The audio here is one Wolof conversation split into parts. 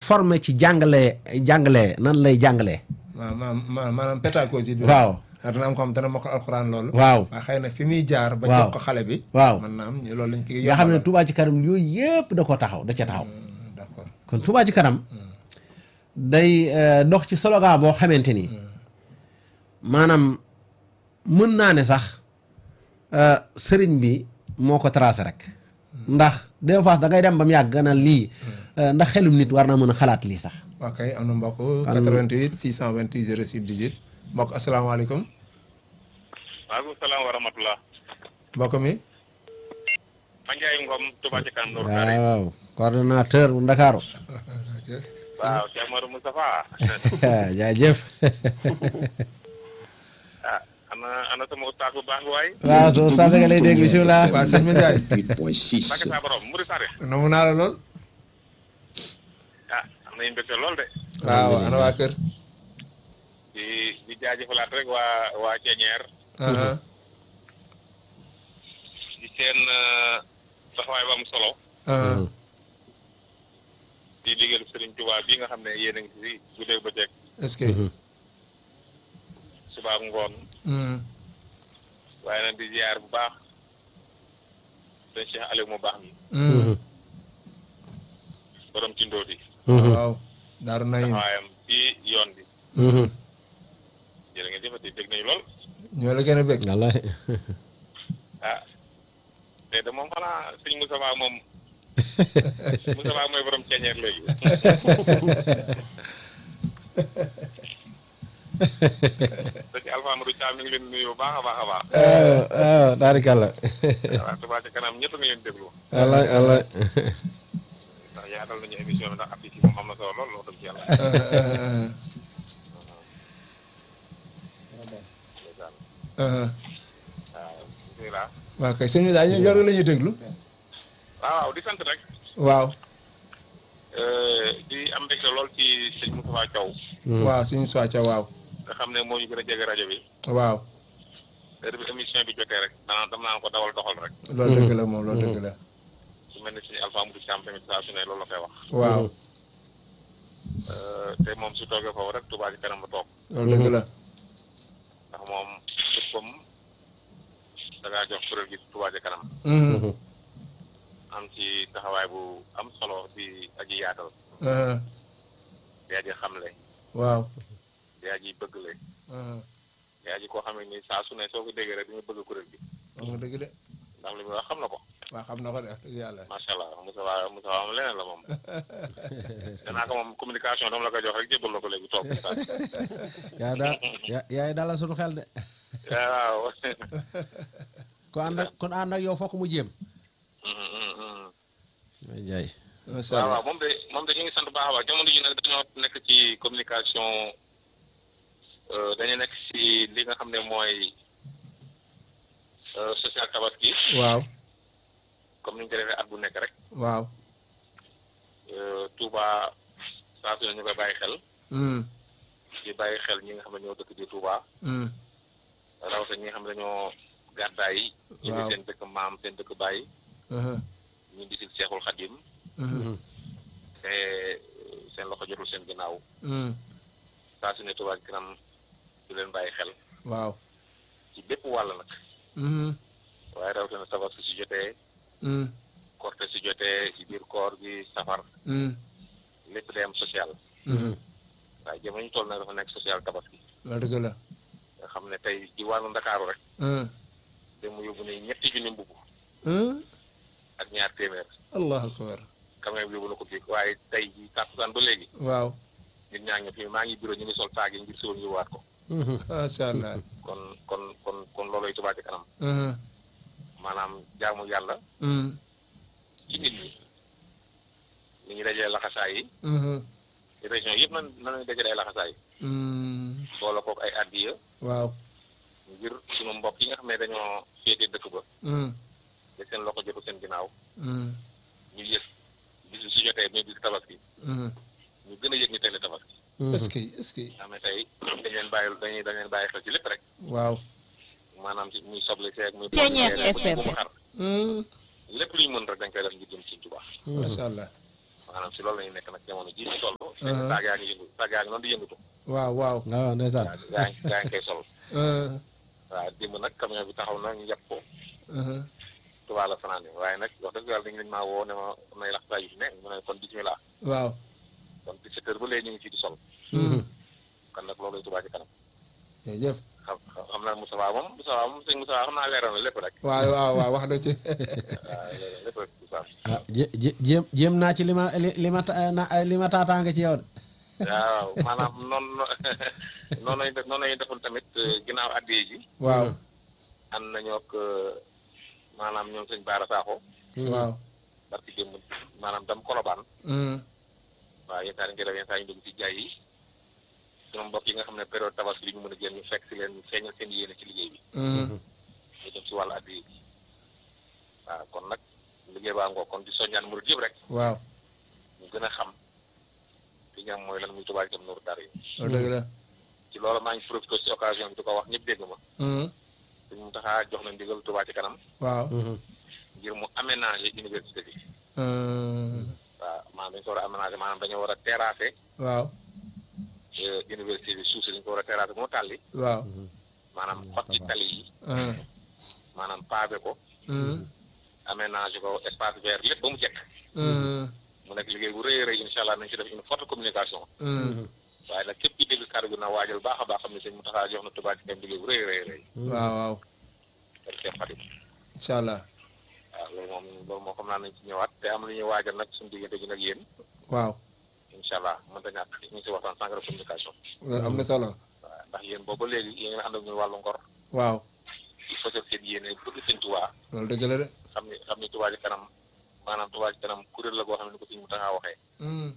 formé ci jàngale jàngale nan lay jàngalee ma ma ma maanaam pédagogie bi waaw ndax dana am ko xam dana mokkal alxuraan loolu waaw waaye xëy na fi muy jaar ba Waaw. jox ko xale bi waaw mën naa am ñu- loolu lañ koy nga xam ne yombalal. Touba ci kanam yooyu yëpp da ko taxaw da ca taxaw Hmm, d'accord kon Touba ci kanam day euh, dox ci slogan boo xamante ni maanaam mën naa ne sax euh, sëriñ bi moo ko tracé rek ndax des fois da ngay dem ba mu yàgg na lii euh, ndax xelum nit war naa mën a xalaat lii sax waa kay am na mbokk 88 628 06 18 mbokk asalaamaaleykum maaleykum salaam wa rahmatulah. mbokk mi Mandiaye Ngom Touba ci kanam Nour Daara. waaw coordonnateur bu Ndakaaru waaw Cheikh Amadou Moustapha. jaajëf ah ana ana sama ustaas bu baax bi waay. waaw soo saa nga lay dégg bisimilah waa sëñ ma Ndiaye 8.6. Mbacke saa borom Mouride Sare. namu naa la lool ah am nañu mbégte lool de. waaw ana waa kër di di jaajëfalaat rek waa waa Ceñeer. aha di seen taxawaay bu am solo. aha di liggéeyal Serigne Touba bii nga xam ne yéen a ngi si guddeeg bëccëg est-ce que suba ak ngoon Hmm, waaye nag di ziar bu baax sëñ Cheikh Aliou mu baax mi hmm, borom ci ndóoti waaw daaru nayin taxawaayam ci yoon bi jërë ngeen jëfati dégg nañu lool ñoo la gën a bëgg wallahi ah te de moom xanaa sëñ Moussa Ba moom Moussa Ba mooy borom ceeñeer léegi da ci Alpha Amadou Thiam mi ngi leen nuyu bu baax a baax a baax waaw waaw taarikàlla waaw Touba ci kanam ñëpp nga leen déglu wallahi wallahi ndax yaatal nañu émission bi ndax affiche yi moom am na solo lool wax dëgg ci yàlla ndeysaan aha waaw bismillah waaw kay sëñ bi daal ñu yor la ñuy déglu waaw waaw di sant rek waaw euh, di am mbégte lool ci sëñ Moustapha Thiaw waaw suñu soica waaw nga xam ne moo ñu gën a jege rajo bi waaw heure bi émission bi jotee rek danaa dam naan ko dawal doxal rek loolu dëgg la moom loolu dëgg la su mel ni suñu Alpha Amadou Thiam tamit saa su ne loolu la koy wax waaw Euh, te moom su toogee foofu rek Touba ci kanam la toog loolu dëgg la ndax moom léppam da ngaa jox kuréel gi Touba ci kanam Mhm, am ci taxawaay bu am solo di aji yaatal aha, di aji xamle waaw di aji bëggle aha, di aji koo xam ne ni saa su ne soo ko déggee rek di nga bëgg kuréel gi wax nga dëgg de ndax li muy wax xam na ko waaw xam na ko de wax dëgg yàlla macha allah Moussa Wa Moussa Wa moom leneen la moom danaa ko moom communication dama la koy jox rek jébbal la ko léegi toog yaa daal yaa yaay dalal sunu xel de waaw ko ànd ak kon ànd ak yow fokk mu jéem Mm, mm, mm. ay jaay macha waaw allah waaw moom de moom de ñu ngi sant bu baax a baax jamono ji nag dañoo nekk ci communication euh, dañu nekk ci li nga xam ne mooy euh, social tabaski waaw comme ni ñu ko defee at bu nekk rek waaw euh, Touba saa su ne ñu koy bàyyi xel Mm, di bàyyi xel ñi nga xam ne ñoo dëkk ci Touba mm, rawatina ñi nga xam ne dañoo gàddaay yi indi Waaw. seen dëkk maam seen dëkk bàyyi aha, ñu di si Seexul Xadim mhm, te seen loxo jotul seen ginnaaw mm, saa su ne Touba ci kanam di leen bàyyi xel waaw ci bépp wàll nag mhm, waaye rawatina tabaski si jotee mm, korte si jotee ci biir koor gi safar mm, lépp day am social mhm. waaye jamono ñu toll nag dafa nekk social tabaski loolu dëgg la nga xam ne tey ci wàllu ndakaaru rek Mm, te mu yóbbu ne ñetti junni mbubb mm, ak ñaar téeméer allahu akbar camion bi yóbbu na ko fii waaye tey ji tàkkusaan ba léegi waaw nit ñaa ngi fi maa ngi bureau ñu ngi sol taag yi ngir siwoon ñu waat ko macha allah kon kon kon kon looloy Touba ci kanam Mhm, maanaam jaamu yàlla mm, ci nit ñi ni ñu dajee laxasaay yi mhm, région yëpp nan nañu dajale ay laxasaay mm, boole kook ay addiya waaw ngir sunu mbokk yi nga xam ne dañoo féete dëkk ba mm, te seen loxo jotu seen ginnaaw mm, ñu yëg bisu su jotee muy bisu tabaski mhm. ñu gën a yëg ni tey la tabaski est-ce que est-ce que nga xam ne tey dañ leen bàyyi dañuy dañ leen bàyyi xel ci lépp rek waaw maanaam ci muy soble seeg muy Ceeñeer pomme de terre, FM. muy bu mu xar Mm, lépp lu ñu mën rek dañ koy def ngir jëm ci Touba macha allah maanaam si loolu la ñu nekk nag jamono jii ñu toll. saag yaa ngi yëngu saag yaa ngi noonu di yëngatu. waaw waaw waaw ndeysaan waaw yaa ngi yaa ngi koy sol. Uh, waaw démb nag camion bi taxaw na ñu yàpp ko uh, Tuubaa la fanaan waaye nag wax dëgg yàlla dañu leen maa woo ne ma am nay laxtaay yu fi ne mu ne kon bismillah waaw kon 17 heures ba léegi ñu ngi fii di sol kon nag loolu Tuubaa ci kanam jërëjëf xam xam naa Moustapha moom Moustapha moom sëñ Moustapha xam naa leeral na lépp rek waaw waaw waaw wax na ci waaw leeral lépp rek Moustapha ah jé- jé- jéem jéem naa ci li ma li li ma ta- na li ma taataange ci yow de waaw maanaam noonu noonu lañu def noonu lañu defoon tamit ginnaaw addiyee ji waaw ànd nañoo ak maanaam ñoom sëñ Baara Sakho waaw barki démb maanaam dam kolobaan Mm, waaw yenn saa yi ngelaw yenn saa yi ñu dugg ci jaay yi ñoom mbokk yi nga xam ne période tabaski bi ñu mën a génn ñu fekk si leen feeñal seen yéene ci liggéey bi mm, ñu jëm si wàllu addiya bi waaw kon nag liggéey baa ngoo kon di soññaan murid yëpp rek waaw ñu gën a xam li nga xam mooy lan muy Touba Ca Kanam Nourou Darayni loolu dëgg la ci loolu maa ngi profité si occasion bi di ko wax ñëpp dégg ma Mm, suñ mu taxaa jox na ndigal Touba Ca Kanam waaw ngir mu aménager université bi Mm, waaw maanaam dañu ko war a aménager maanaam dañoo war a terrasser waaw euh, université bi suuf si dañu ko war a terrasser moo tàlli waaw maanaam xot ci tali yi Mm, maanaam pavé ko mm, aménager ko espace vert lépp ba mu jekk mm, mu nekk liggéey bu rëy a rëy incha allah nañ ci def une forte communication mm, waaye nag képp ki dégg kàddu gi na waajal baax a baax xam ne sëñ Mountakha jox na Touba Ca Kanam liggéey bu rëy a rëy rëy waaw waaw ak Cheikh Fatim incha allah waaw loolu moom loolu moom xam naa nañ ci ñëwaat te am lu ñuy waajal nag suñu diggante gi nag yéen waaw incha allah mënta ñàkk ñu ngi si waxtaan sànq de communication loolu am na solo waaw ndax yéen boobu ba léegi yéen a ngi ànd ak ñun wàllu ngor waaw di fësal seen yéene bëgg sëñ Touba loolu dëgg la de xam ni xam ni Touba Ca Kanam maanaam Touba Ca Kanam kuréel la goo xam ne ni ko sëñ Mountakha waxee Mm,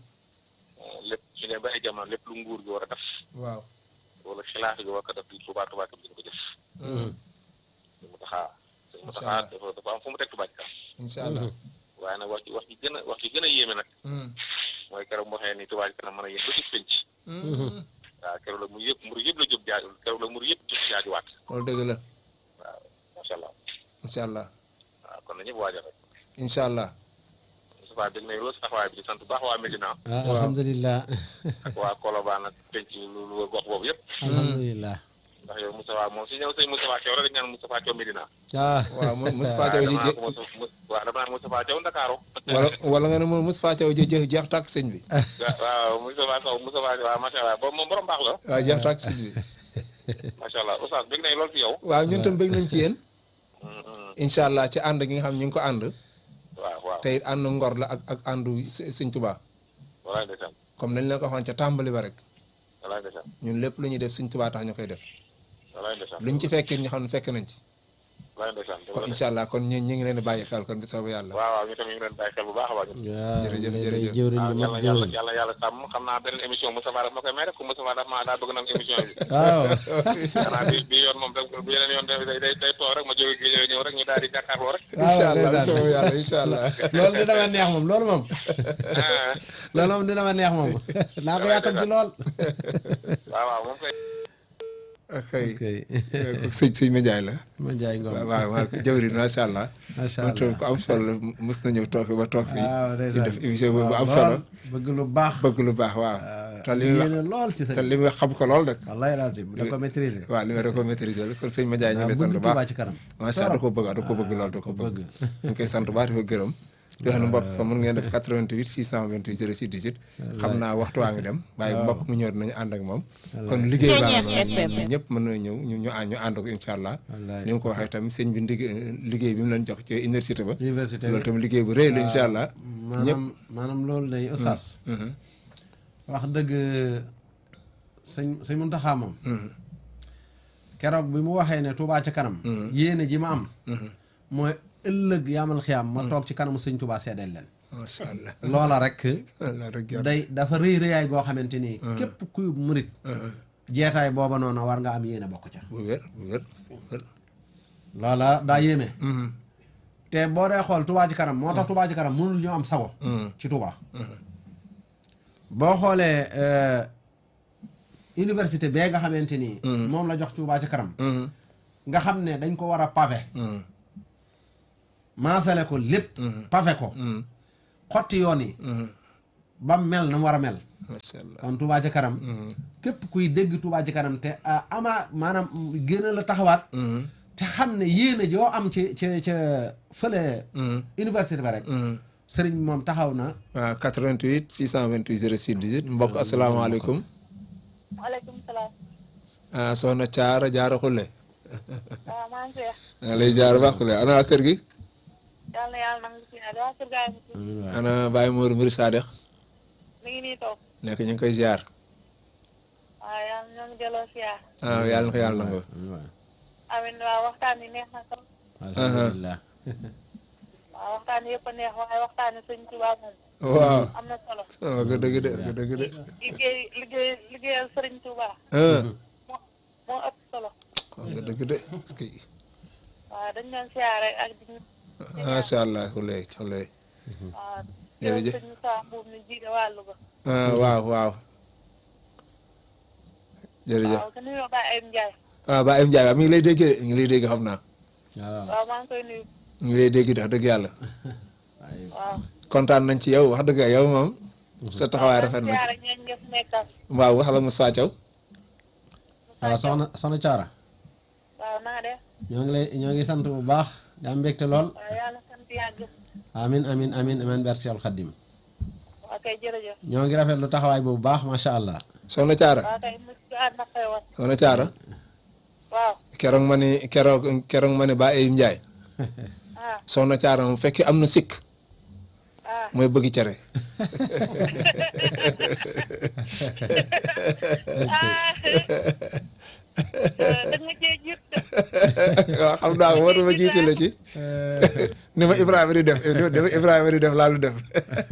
lépp ñu ne ba ay jamono lépp lu nguur gi war a def waaw wala xilaaf gi war ko def di Touba Touba Ca Kanam dina ko jëf Mm, sëñ Mountakha sëñ Incha Mountakha allah. dafa dafa am fu mu teg Touba Ca Kanam incha allah waaye nag wax ci wax ci gën a wax ci gën a yéeme nag Mm, mooy keroog mu waxee ni Touba Ca Kanam mën a yéen ba ci penc mm, waaw keroog la mu yëpp mur yëpp la jóg jaaju keroog la mur yëpp jóg jaajuwaat loolu dëgg la waaw macha allah incha allah waaw kon na ñëpp waajal rek incha allah Moustapha dégg nañ loolu si taxawaay bi di sant bu baax waa Médina ah alhamdulilah ak waa Colobane ak penc lu lu gox boobu yëpp alhamdulilah ndax yow Moustapha moom si ñëw sëñ Moustapha Thiaw rek dañ naan Moustapha Thiaw Médina ah waaw mo- Moustapha Thiaw ji dama jë naan ko Moussa- Moussa- waaw dama naan Moustapha Thiaw Ndakaaru wala wala nga ne moom Moustapha Thiaw ji jeex jeex tàkk sëñ bi waaw Moustapha Sow Moustapha waaw macha allah boobu moom borom baax la waaw jeex tàkk sëñ bi macha allah Oustaz dégg nañ loolu si yow waaw ñun tam bëgg nañ ci yéen Mm, mm. incha allah ci ànd gi nga xam ñu ngi ko ànd waaw waaw te it ànd ngor la ak ak àndu së- sëñ Tuubaa walaay ndeysaan comme nañ leen ko waxoon ca tàmbali ba rek walaay ndeysaan ñun lépp lu ñuy def sëñ Tuubaa tax ñu koy def walaay ndeysaan luñ ci fekkee ñu xam ne fekk nañ ci walaay ndeysaan kon incha allah kon ñu ñu ngi leen di bàyyi xel kon bi soobu yàlla waaw waaw ñu tamit ñu ngi leen bàyyi xel bu baax a baax ñun waaw Jërëjëf, day- day jërëjëf. jëwriñ waaw bu yàlla mag yàlla jëwriñ yàlla yàlla sàmm xam naa beneen émission Moustapha daf ma koy may rek ku Moustapha daf ma daa bëgg nag émission bi waaw xanaa bi bi yoon moom rek bu yeneen yoon day day day toog rek ma jóge géej ñëw rek ñu daal di jàkkaarloo rek incha allah bi ndeysaan. soobu yàlla incha allah loolu dina ma neex moom loolu moom ah loolu moom dina ma neex moom naa ko yàkkam ci lool waaw waaw moom koy xëy ok sëñ sëñ Médiaye la ma jaay ngom waaw waaw waaw jawriñ macha allah macha moom tam allah ku am solo la mës na ñëw toog fi ba toog fi waaw di ndeysaan def émission boobu bu am waaw, solo lool, bëgg lu baax bëgg lu baax waaw te li muy wax yéene lool ci sa te li muy xam ko lool nag wallahi lazim da ko maîtriser waaw li ma da ko maîtriser la kon sëñ Médiaye ñu ngi lay waaw sant bu bëgg Touba baax ci kanam macha allah da ko bëgg da ko bëgg lool da ko bëgg bëgg. ñu ngi koy sant bu baax di ko gërëm di wax ne mbokk ko mën ngeen def 88 628 06 18 xam naa waxtu waa ngi dem waaye mbokk mu ñëw dinañu ànd ak moom kon liggéey baa ngi noonu ñun ñëpp mën na ñëw ñu ñu ànd ñu ànd ko incha allah Wallaay. ni nga ko waxee tamit sëñ bi ndig liggéey bi mu leen jox ci université ba université loolu tamit liggéey bu rëy la incha allah maanaam maanaam loolu day oustaz wax dëgg sëñ sëñ Muntaxa moom keroog bi mu waxee ne Touba ca kanam yéene ji ma am mooy ëllëg yaamal xiyaam ma toog ci kanamu sëñ Touba seedeel leen macha allah loola rek allah rek yàlla day dafa rëy rëyaay goo xamante ni képp kuy murit jeetaay booba noonu war nga am yéene bokk ca bu wér bu wér bu wér loola daa yéeme te boo dee xool Touba ci kanam moo tax Touba ci kanam mënul ñoo am sago ci Touba boo xoolee euh, université bee nga xamante ni moom la jox Touba ci kanam nga xam ne dañ ko war a pavé maasale ko lépp pavé ko xotti yoon yi ba mu mel na mu war a mel macha allah kon Touba ca kanam képp kuy dégg Touba ca kanam te ah, ama maanaam gën a la taxawaat te xam ne yéen a joo am ci ca ca fële université ba rek sëriñ bi moom taxaw na waaw 88 628 06 18 mbokk asalaamaaleykum waaleykum salaam. ah soxna Caara Jaara Xulle waaw maa ngi seex. maa ngi lay jaar baax Xulle ana waa kër gi yal na yàlla nangu si ñaar waa kër gaa yi mu tudd. ana Baye Mourou Mbir Sadex mi ngi nii toog. nekk ñu ngi koy ziar waaw yàlla ñoo ngi delloo siyaar. ah yàlla na ko yàlla nangu amiin waaw waxtaan yi neex na trop. alhamdulilah waaw waxtaan yëpp a neex waaye waxtaan yi sëñ Tuubaa moom waaw am na solo. waaw nga dëgg de nga dëgg de liggéey liggéey liggéeyal sëriñ Tuubaa ah moo moo ëpp solo. nga dëgg de parce que waaw dañ doon siyaare ak di ñu. macha allah Xulle Xulle waaw. Jërëjëf. sëñ Moussa Mbuub mi jiite wàllu ba. ah waaw waaw jërëjëf waaw te nuyoo Baye Ayim Ndiaye. ah Baye Ndiaye waaw mi ngi lay dégg de mi ngi lay dégg xam naa waaw waaw maa ngi koy nuyu. mi ngi lay dégg de wax dëgg yàlla waaw. kontaan nañ ci yow wax dëgg yow moom sa taxawaay rafet na siyaare ñooñu nga fi nekkal. waaw wax la Moussa Thiaw waaw soxna soxna Caara waaw na nga def. ñoo ngi lay ñoo ngi sant bu baax di am mbégte lool waaw yàlla sant yàgg. amin amin amin amin barke Seexul Xaddim waaw kay jërëjëf. ñoo ngi rafetlu taxawaay bu baax macha allah soxna Thiara waaw kay mu ci ànd ak xewal. soxna Thiara waaw. keroog ma ni keroog keroog ma ni Baye Ayim Ndiaye ah soxna Thiara moom fekkee am na sikk ah. mooy bëgg cere dañ ma cee jiit de. waaw xam naa ko moo tax ma jiite la ci ni ma Ibrahima di def ni ma Ibrahima di def laa lu def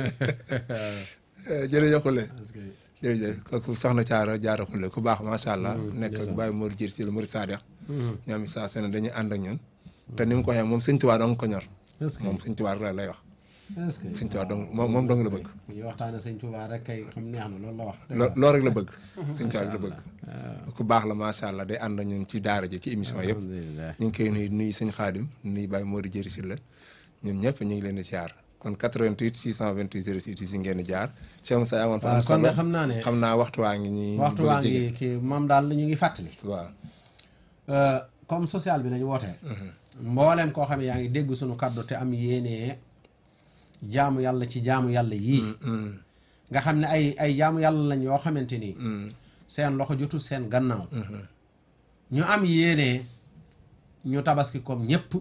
jërëjëf Khoule jërëjëf kooku soxna Thiara Diarra Khoule ku baax macha allah nekk ak Baye Mor Diir si la Mor Sadex ñoom it saa su ne dañuy ànd ak ñun te ni mu ko waxee moom sëñ Tuubaa dong ko ñor est-ce que moom sëñ Tuubaa rek lay wax est-ce que sëñ Tuubaa dong moom moom dong la bëgg ñu waxtaane sëñ Touba rek kay xam neex na loolu la wax loo loolu rek la bëgg sëñ Tuubaa rek la bëgg ku baax la macha allah day ànd ak ñun ci daara ji ci émission yëpp alhamdulilah ñu ngi koy nuyu nuyu sëñ Xaadim nuyu Baye Mori Jëri si la ñun ñëpp ñu ngi leen di jaar kon 88 628 06 si ngeen di jaar Cheikh Moussa amoon fa waaw am kon solo de xam naa ne xam naa waxtu waa ngi ñuy waxtu bëgg a waa jege. ngi kii moom daal ñu ngi fàttali waaw Euh, comme social bi nañu wootee mbooleem koo xam ne yaa ngi dégg sunu kàddu te am yéenee jaamu yàlla ci jaamu yàlla yii nga xam ne ay ay jaamu yàlla lañ yoo xamante ni seen loxo jotu seen gannaaw ñu am yéenee ñu tabaski comme ñëpp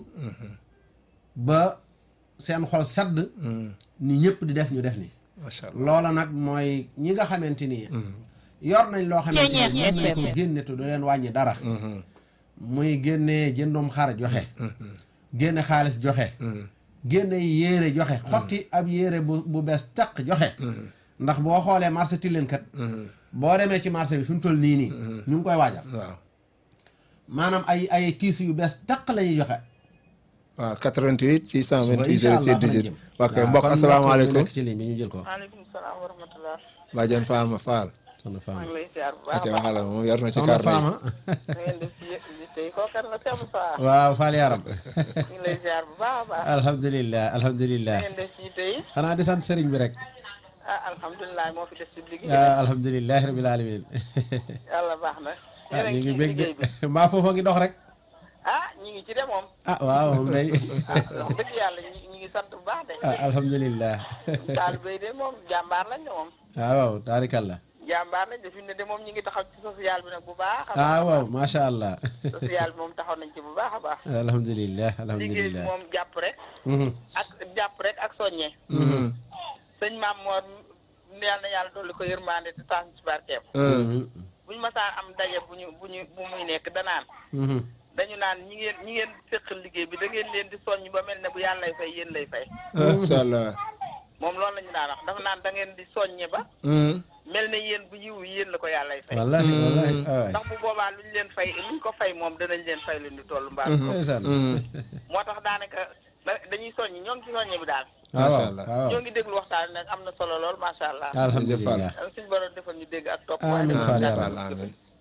ba seen xol sedd ni ñëpp di def ñu def ni macha allah loola nag mooy ñi nga xamante ni yor nañ loo xamante ni mën nañ ko génne te du leen wàññi dara muy génne jëndum xar joxe génne xaalis joxe génne yéere joxe xotti ab yéere bu bu bees taq joxe ndax boo xoolee marché Tilène kat boo demee ci marché bi fi mu toll nii nii ñu ngi koy waajal waaw maanaam ay ay kiis yu bees taq la ñuy joxe waaw 88 628 incha allah 06 18 waa kay waaw mbokk kon asalaamaaleykum nekk ci ligne bi ñu jël ko maaleykum salaam wa rahmatulah. Badiane Fama Fall soxna maa Fama ngi lay ziar bu baax aca a baax. waxala moom yor na ci soxna kàr Fama na ngeen def ci yi tey kooku kan la Cheikh Moussa. waaw Fall yaram ñu ngi lay ziar bu baax a baax. alhamdulilah alhamdulilah na ngeen def ci yi tey xanaa di sant sëriñ bi rek ah alhamdulilah moo fi des ci liggéey. ah alhamdulilah rabil alamin yàlla baax na. ah yéen a ñu ngi ngi ci bég de liggéey bi. mbaa foofa ngi dox rek ah ñu ngi ci de moom. ah waaw moom day ah wax dëgg yàlla ñu ñu ngi sant bu baax de. ah alhamdulilah taalibe yi de moom jàmbaar lañ de moom. ah waaw taarikalla jàmbaar lañ de fi mu ne de moom ñu ngi taxaw ci social bi nag bu baax a ah baax. waaw macha allah social bi moom taxaw nañ ci bu baax a baax. alhamdulilah liggéey bi alhamdulilah moom jàpp rek. Mhm. ak jàpp rek ak soññe. sëñ maam Mor neel na yàlla dolli ko yërmande te tax ci barkeem. Mhm. bu ñu masaan am daje bu ñu bu ñu bu muy nekk danaan Mhm. dañu naan ñi ngeen ñi ngeen séqal liggéey bi da ngeen leen di soññ ba mel ne bu yàlla lay fay yéen lay fay. macha allah moom loolu la ñu daan wax dafa naan da ngeen di soññe ba mel ne yéen bu yiw yéen la ko yàlla lay fay. wallahi wallahi ah waay ndax bu boobaa luñ leen fay luñ ko fay moom danañ leen fay lu ñu toll mbaa ko ndeysaan moo tax daanaka da- dañuy soññ ñoo ngi ci soññe bi daal ah Macha waaw allah. ah waaw ñoo ngi déglu waxtaan nag am na solo lool macha allah alhamdulilah suñu borom defal ñu dégg ak topp Amiin waaye Fall defal yaa ñu Fall amin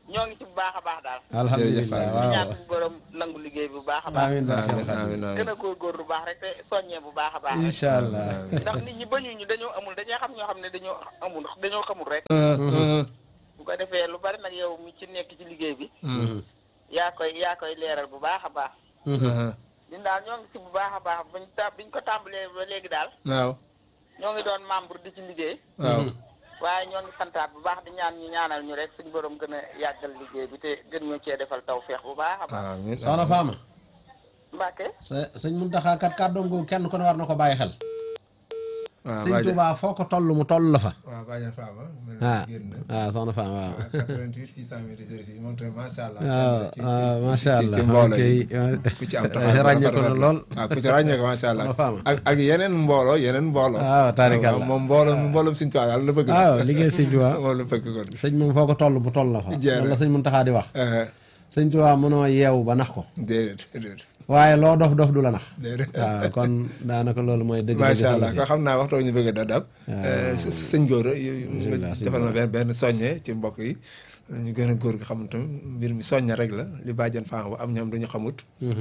ñoo ngi ci bu baax a baax daal alhamdulilah Jërëjëf, di waaw ñaan suñu borom nangu liggéey bu baax a baax amiin barke amiin Xaadim amiin gën amiin a góorgóorlu bu baax rek te soññee bu baax a baax rek. incha allah ndax nit ñi bañuñu dañoo amul dañoo xam ñoo xam ne dañoo amul dañoo xamul rek bu ko defee lu bari nag yow mi ci nekk ci liggéey bi yaa koy yaa koy leeral bu baax a baax ñun daal ñoo ngi si bu baax a baax bañ ta biñ ko tàmbalee ba léegi daal waaw ñoo ngi doon membre di ci liggéey waaw waaye ñoo ngi santaat bu baax di ñaan ñu ñaanal ñu rek suñu borom gën a yàggal liggéey bi te gën ñoo cee defal tawféex bu baax a baax amiin soxna Fama Mbàkke sa sëñ Muntaxa kat kàddoom googu kenn ku ne war na ko bàyyi xel waaw sëñ Badiane Tuubaa foo ko toll mu toll la fa waaw Badiane Fama mel ah na génn ah soxna Fama waaw 88 628 moom tamit macha allah waaw ci- ci- waaw ci- macha ci- allah ci mbooloo ok, yi waaw. ku ci am ràññee ko na lool waaw ku ci ràññee ko macha allah Soxna Fama. ak ak yeneen mbooloo yeneen mbooloo waaw taarikàlla. moom mbooloo mbooloom suñu tubaab daal la bëgg waaw liggéey sëñ Tuubaa moom la bëgg kon sëñ moom foo ko toll bu toll la fa Jeex na. loolu la sëñ Muntaxa di wax Eh, sëñ Tuubaa mënoo yeewu ba nax ko déedéet déedéet waaye loo dof dof du la nax déedéet waaw kon daanaka loolu mooy dëgg dëgg macha solo allah si ko xam naa waxtoo ñu bëgg a dab sëñ góor Bismillah, sëñ defal ma benn benn soññe ci mbokk yi ñu gën a góor gi xam tam mbir mi soññe rek la li bàjjan Fama ba am ñoom dañu xamut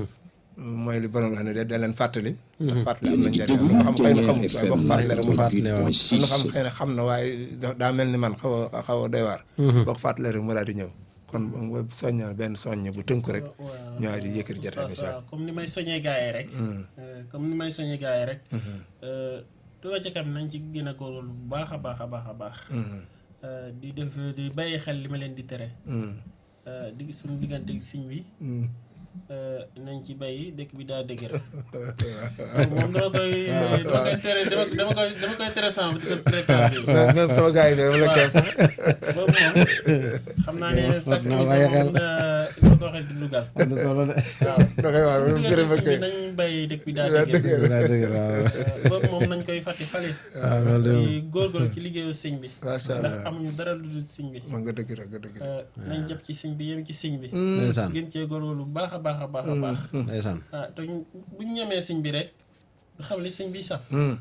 mooy li borom wax ne de da leen fàttali ndax fàttali am na njëriñ am na ko xam xëy na xamut waaye boo ko fàttalee rek mu fàttali waaw am na xam xëy na xam na waaye da- daa mel ni man xaw a xaw a doy waar boo ko fàttalee rek mu daal di ñëw kon nga soññal benn soññe bu tënku rek waaw ñëwaat di yëkkati jotaay bi waaw comme ni may soññee gars yi rek. Euh, comme ni may soññee gars yi rek. euh, Touba ca kanam nañ ci gën a góorgóorlu bu baax a baax a baax a baax. Euh, di def di bàyyi xel li ma leen di tere. Euh, di suñu diggante ak siñ bi. euh, nañ ci bàyyi dëkk bi daa dëgër. moom dama koy dama koy tere dama dama koy dama koy tere sama di ko tere kaw bi. même sama gars yi de dama la kee sax boobu moom xam naa ne chaque naa émission bàyyi xel. moom dina ko waxee di lugal. am na solo de waaw da koy wax suñu gërëm diggante ak siñ bi nañ bàyyi dëkk bi daa dëgër. daa dëgg waaw boobu moom nañ koy fàtte fale waaw loolu de moom di góorgóorlu ci liggéeyu sëñ bi macha ndax allah amuñu dara lu dul sëñ bi man nga dëgg rek nga dëgg rek Euh, nañ jàpp ci sëñ bi yem ci sëñ bi ndeysaan gën cee góorgóorlu bu baax a baax a baax a baax ndeysaan ah te ñu- buñ ñemee sëñ bi rek xam li sëñ bi sax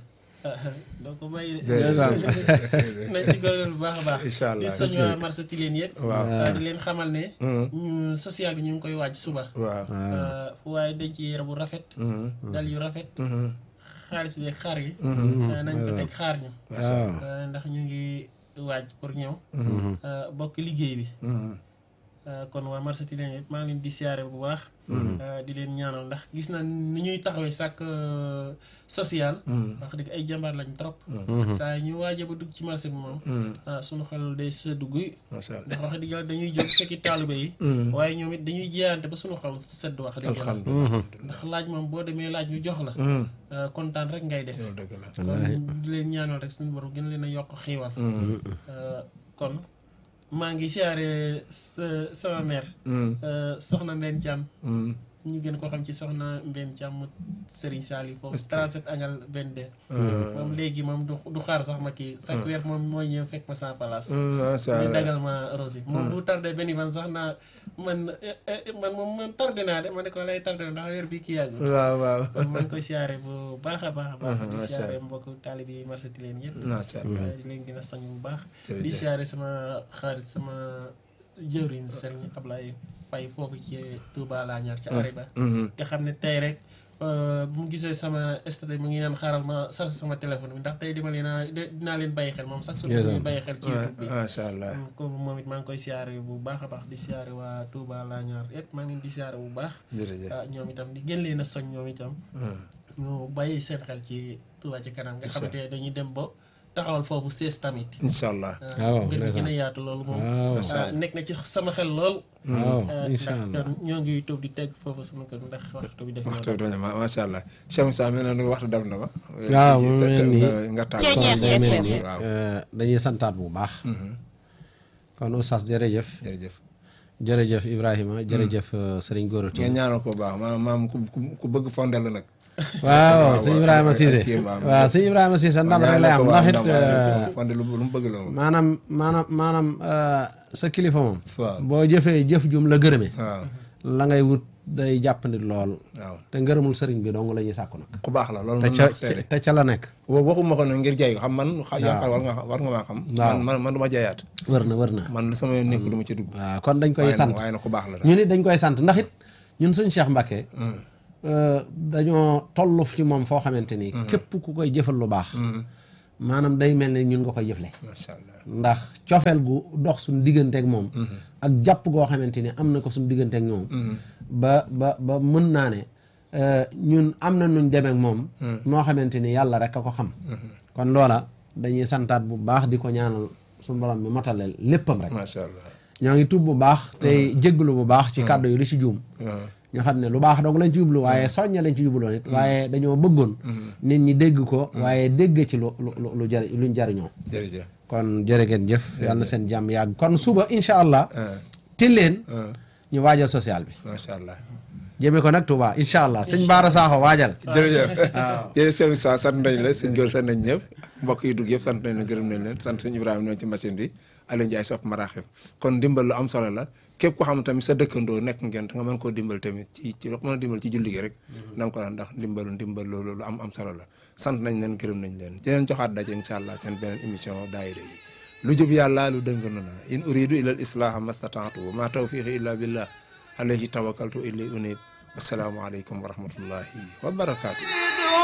doo ko bàyyi de ndeysaan nañ ci góorgóorlu bu baax a baax incha allah di soñ waa marché Tilène yëpp waaw ah, di leen xamal ne ñu social bi ñu ngi koy waaj suba waaw Euh, fu waaye dañ ci yére bu rafet dal yu rafet xaalis bi ak xaar yi ah, nañ ko teg xaar ñu waaw Uh, ndax ñu ngi waaj pour ñëw uh, bokk liggéey bi Uh, kon waa marché Tilène yëpp maa ngi leen di siyaare bu baax uh, di leen ñaanal ndax gis na ni ñuy taxawee sàkk uh, social wax dëgg ay jàmbaar lañ trop saa ñu waaje ba dugg ci marché bi moom ah sunu xel day seddu guy macha allah ndax wax dëgg yàlla dañuy jóg fekki taalibe yi waaye ñoom it dañuy jiyaante ba sunu xel sedd wax dëgg yàlla alhamdulilah ndax laaj moom boo demee laaj ñu jox la uh, kontaan rek ngay def loolu dëgg la kon di leen ñaanal rek suñu borom gën leen a yokk xiiwal kon maa ngi siyaare sa sama mère soxna Mbène Thiam ñu gën ko xam ci soxna Mbène Thiam mu Serigne Saliou foofu 37 angal 22 moom léegi moom du du xaar sax ma kii chaque weer moom mooy ñëw fekk ma sans place macha ñu allah dagal ma rosi moom du tardé benn fan sax naa man eh, eh, man moom man tardé naa de ma ne ko lay tardé ndax weer bi kii yàgg waaw waaw kon maa ngi koy siyaare bu baax a baax a baax di macha siyaare mbokk taalibe yi marché Tilène yëpp macha allah di leen gën a sañ bu baax Jërëjëf. di siyaare sama xarit sama jëwriñ Serigne Ablaye Faye foofu ci Touba laa ñaar ci Ariba nga xam ne tey rek euh, bu mu gisee sama statut mu ngi naan xaaral ma sarse sama téléphone bi ndax tey dima leen a de- dinaa leen bàyyi xel moom sax su ñu bàyyi xel ci YouTube bi macha allah ko moom it maa ngi koy siyaare bu baax a baax di siyaare waa Touba laa ñaar yëpp maa ngi leen di siyaare bu baax jërëjëf ah ñoom itam di gën leen a soñ ñoom itam ñu bàyyi seen xel ci Touba ci kanam nga xamante ne dañuy dem ba taxawal foofu sees tamit incha allah waaw gën a gën a ndeysaan yaatu loolu moom waaw ah, nekk na ci sama xel lool waaw ah, incha ndax allah kon ñoo ngi toog di teg foofu sama kër ndax waxtu bi def na waxtu doon ma macha allah Cheikh Moussa mel na ni waxtu dab na ma waaw mu mel nii nga tàgg kon day mel ni waaw euh, dañuy santaat bu baax kon oustaz jërëjëf jërëjëf jërëjëf Ibrahima jërëjëf euh, Serigne Gora nga Tine ñaanal ko bu baax maam maam ku ku- ku bëgg fondel la nag waaw sëñ Ibrahima Cissé kii waaw. waaw sëñ Ibrahima Cissé ndam rek lay am ndax it euh, fondel lu lu mu bëgg la moom maanaam maanaam maanaam euh, sa kilifa moom waaw boo jëfee jëf jum la gërëme waaw la ngay wut day jàppandi lool waaw te ngërëmul sëriñ bi dong la ñuy sàkku nag ku baax la loolu te mën ca naa ko seede te ca la nekk wa waxuma ko nag ngir jaay ko xam man xa- yaakaar war nga war nga maa xam Waaw. man man man du ma jaayaat wër na wër na man lu sama yoon nekk du ma ci dugg waaw kon dañ koy waaye sant nag waaye nag ku baax la daal ñu nit dañ koy sant ndax it ñun suñ Cheikh Mbacke euh, dañoo toll ci moom foo xamante ni képp ku koy jëfal lu baax maanaam day mel ne ñun nga koy jëfle macha allah ndax cofeel gu dox suñ digganteek moom ak jàpp goo xamante ni am na ko suñ digganteek ñoom ba ba ba mën naa ne euh, ñun am na nuñ demeek moom moo xamante ni yàlla rek a ko xam kon loola dañuy santaat bu baax di ko ñaanal suñu borom bi motaleel léppam rek macha allah ñoo ngi tuub bu baax tey jégglu bu baax ci kàddu yi li ci juum waaw ñu xam ne lu baax dong lañ ci jublu waaye soñña lañ ci jubloon it waaye dañoo bëggoon nit ñi dégg ko waaye dégg ci lu lu lu lu jari luñ jariñoo jërëjëf kon jërë ngeen jëf yàlla na seen jàmm yàgg kon suba incha allah ah til leen ah ñu waajal social bi macha allah jëmee ko nag Touba incha allah sëñ Baara Sakho waajal jërëjëf jërëjëf sëñ Moussa sant nañ la sëñ Gol sant nañ ñëpp mbokk yi dugg yëpp sant nañ la gërëm nañ leen sant sëñ Ibrahima noonu ci machine bi Aliou Ndiaye sopp maraaxib kon dimbal lu am solo la képp ko xam tamit sa dëkkandoo nekk ngeen da nga mën koo dimbal tamit ci ci loo ko mën a dimbal ci julli gi rek na nga ko daan ndax dimbalu ndimbal loolu lu am am solo la sant nañ leen gërëm nañ leen di leen joxaat daje incha allah seen beneen émission daayira yi lu jub yàlla lu dëng na in uridu ila al islaha mastataatu wa ma tawfiqi illa billah alayhi tawakkaltu ilay unib wasalaamu aleykum wa rahmatullahi wa barakaatu